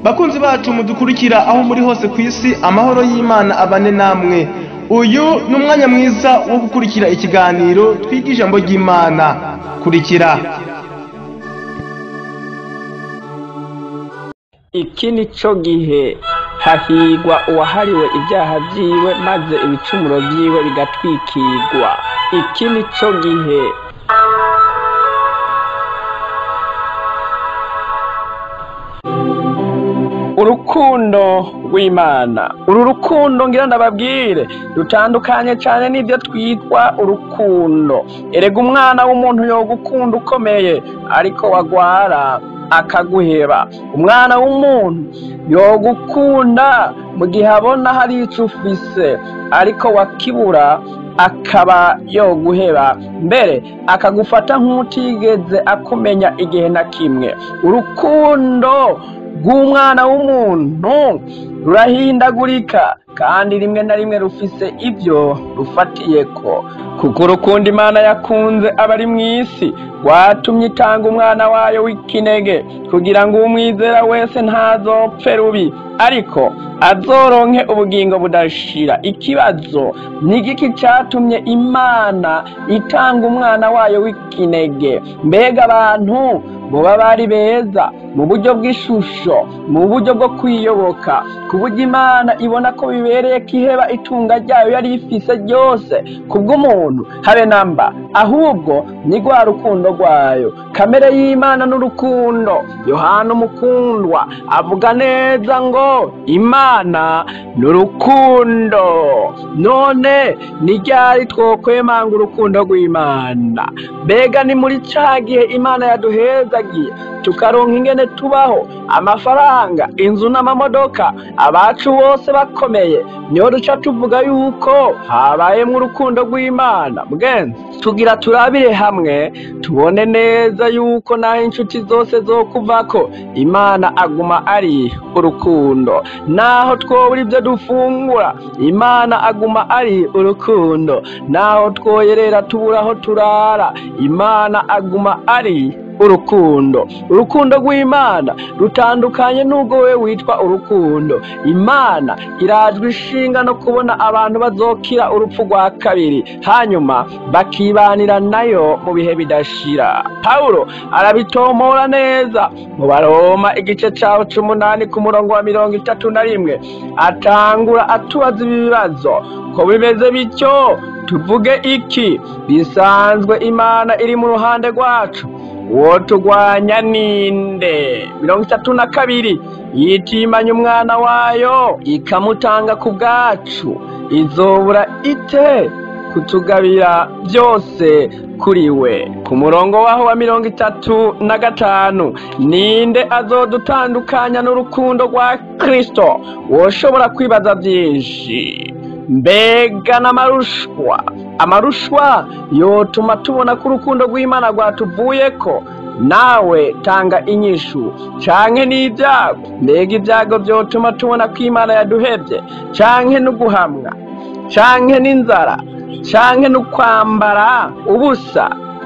bakunzi bacu mudukurikira aho muri hose ku isi amahoro y'imana abane namwe uyu ni umwanya mwiza wo gukurikira ikiganiro twiga ijambo ry'imana kurikira iki ni cyo gihe hahigwa uwahariwe ibyaha byiwe maze ibicumuro byiwe bigatwikirwa iki ni cyo gihe urukundo rw'imana uru rukundo ngira ndababwire rutandukanye cyane n'ibyo twitwa urukundo erega umwana w'umuntu yogukunda ukomeye ariko wagwara akaguheba umwana w'umuntu yogukunda mu gihe abona hari icyo ufise ariko wakibura akaba yoguheba mbere akagufata nk'utigeze akumenya igihe na kimwe urukundo rw'umwana w'umuntu rurahindagurika kandi rimwe na rimwe rufise ibyo rufatiye ko kuko urukundo imana yakunze abari mu isi rwatumye itanga umwana wayo w'ikinege kugira ngo umwizera wese ntazopfe rubi ariko azoronke ubugingo budashira ikibazo ni igiki cyatumye imana itanga umwana wayo w'ikinege mbega abantu muba bari beza mu buryo bw'ishusho mu buryo bwo kwiyoboka ku buryo imana ibona ko bibereye ko iheba itunga ryayo yari ifise ryose kubw'umuntu habe namba ahubwo ni rwa rukundo rwayo kamere y'imana n'urukundo yohana umukundwa avuga neza ngo imana ni urukundo none ni ryari twokwemanga urukundo rw'imana mbega ni muri cya gihe imana yaduhezagiye tukaronka ingene tubaho amafaranga inzu n'amamodoka abacu bose bakomeye niho duca tuvuga yuko habayemo urukundo rw'imana bwenze tugira turabire hamwe tubone neza yuko naho inshuti zose zo kuvako imana aguma ari urukundo naho twobura ibyo dufungura imana aguma ari urukundo naho twoyerera tubura aho turara imana aguma ari urukundo urukundo rw'imana rutandukanye n'ubwo we witwa urukundo imana irajwe ishinga no kubona abantu bazokira urupfu rwa kabiri hanyuma bakibanira nayo mu bihe bidashira pawulo arabitomora neza mu baroma igice cyawo c'umunani ku murongo wa mirongo itatu na rimwe atangura atubaza ibi bibazo ko bimeze bityo tuvuge iki bisanzwe imana iri mu ruhande rwacu uwo turwanya ninde mirongo itatu na kabiri yitimanya umwana wayo ikamutanga ku bwacu izobura ite kutugabira byose kuri we ku murongo waho wa mirongo itatu na gatanu ninde azodutandukanya n'urukundo rwa kirisito woshobora kwibaza byinshi mbega n'amarushwa amarushwa yotuma tubona ko urukundo rw'imana rwatuvuye ko nawe tanga inyishu canke n'ibyago mbega ibyago byotuma tubona ko imana yaduhebye canke n'uguhamwa canke n'inzara canke n'ukwambara ubusa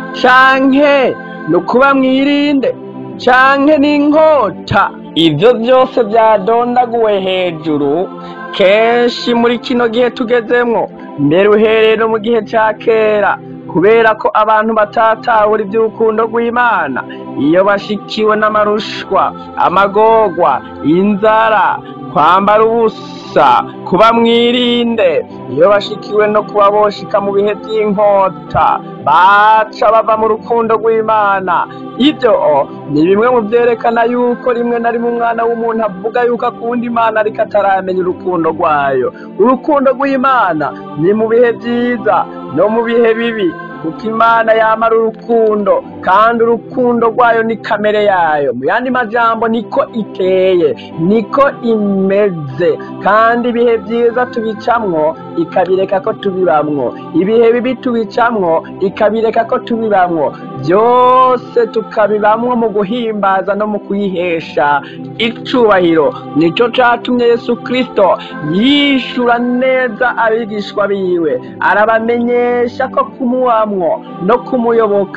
canke n'ukuba mwirinde canke n'inkota ibyo byose byadondaguwe hejuru kenshi muri kino gihe tugezemwo mbere uhereye no mu gihe cya kera kubera ko abantu batatahura iby'urukundo rw'imana iyo bashikiwe n'amarushwa amagorwa inzara kwambara ubusa kuba mwirinde iyo bashikiwe no kuba boshika mu bihe by'inkota baca bava mu rukundo rw'imana ibyo ni bimwe mu byerekana yuko rimwe na rimwe umwana w'umuntu avuga yuko akunda imana ariko ataramenya urukundo rwayo urukundo rw'imana ni mu bihe byiza no mu bihe bibi kuko imana yamara urukundo kandi urukundo rwayo ni kamere yayo mu yandi majambo niko iteye niko imeze kandi ibihe byiza tubicamwo ikabireka ko tubibamwo ibihe bibi tubicamwo ikabireka ko tubibamwo byose tukabibamwo mu guhimbaza no mu kuyihesha icubahiro nicyo catumye yesu kristo yishura neza abigishwa biwe arabamenyesha ko kumuwamwo no kumuyoboka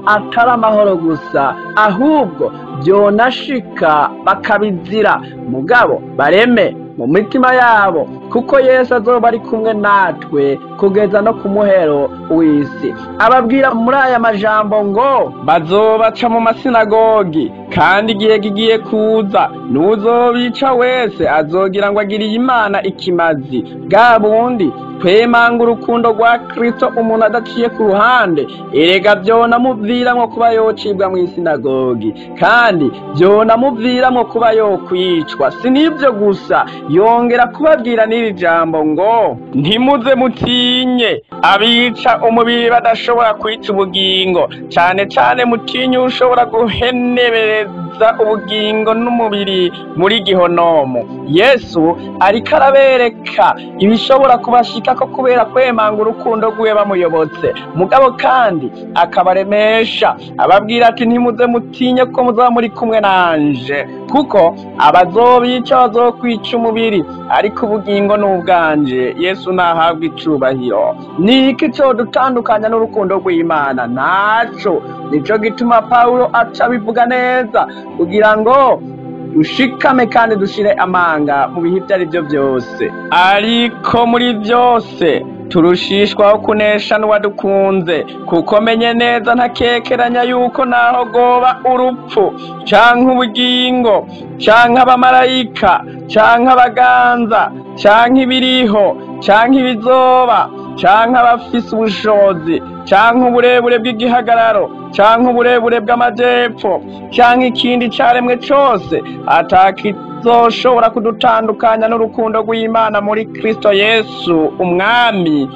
atari amahoro gusa ahubwo byonashika bakabizira mugabo bareme mu mitima yabo kuko yesu azoba ari kumwe natwe kugeza no ku muhero w'isi ababwira muri aya majambo ngo bazobaca mu masinagogi kandi igihe kigiye kuza n'uzobica wese azogira ngo agiriye imana ikimazi bwa bundi twemanga urukundo rwa kristo umuntu adaciye ku ruhande erega byonamuviramwo kuba yocibwa mu isinagogi kandi byonamuviramwo kuba yokwicwa si n'ibyo gusa yongera kubabwira n'iri jambo ngo ntimuze mutinye abica umubiri badashobora kwica ubugingo cyane cyane mutinye ushobora guhenebereza ubugingo n'umubiri muri gihonomu yesu ariko arabereka ibishobora kubashika ko kubera kwemanga urukundo rwiwe bamuyobotse mugabo kandi akabaremesha ababwira ati ntimuze mutinye ko muzaba muri kumwe nanje kuko abazobica bazokwica umubiri ariko ubugingo ni ubwanje yesu nahabwa icubahiro ni iki cyo dutandukanya n'urukundo rw'imana ntaco nico gituma pawulo aca bivuga neza kugira ngo dushikame kandi dushire amanga mu bihe ibyo ari byo byose ariko muri byose turushishwaho kunesha n'uwadukunze kuko menye neza ntakekeranya yuko naho goba urupfu canke ubugingo canke abamarayika canke abaganza canke ibiriho canke ibizoba canke abafise ubushobozi canke uburebure bw'igihagararo canke uburebure bw'amajepfo canke ikindi caremwe cose atakizoshobora kudutandukanya n'urukundo rw'imana muri kristo yesu umwami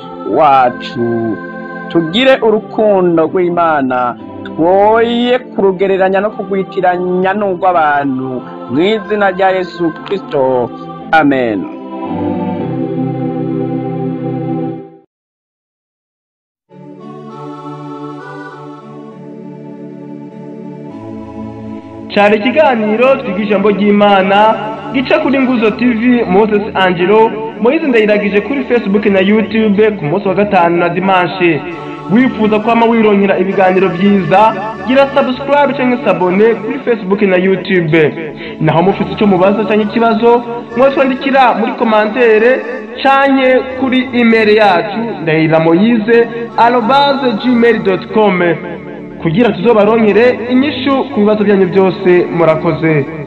wacu tugire urukundo rw'imana twoye kurugereranya no kugwitiranya n'urw'abantu mu izina rya yesu kristo amen cyari ikiganiro twiga ijambo ry'imana gica kuri nguzo tv moses angelo moyize ndayiragije kuri facebook na youtube ku munsi wa gatanu na dimanche wifuza kwama wironkera ibiganiro byiza gira subscribe cyangwa sabone kuri facebook na youtube naho mufite icyo mubaza cyangwa ikibazo mwatwandikira muri komantere canke kuri email yacu ndahira moyize arobase gmail dot com kugira tuzobaronkere inyishu ku bibazo byanyu byose murakoze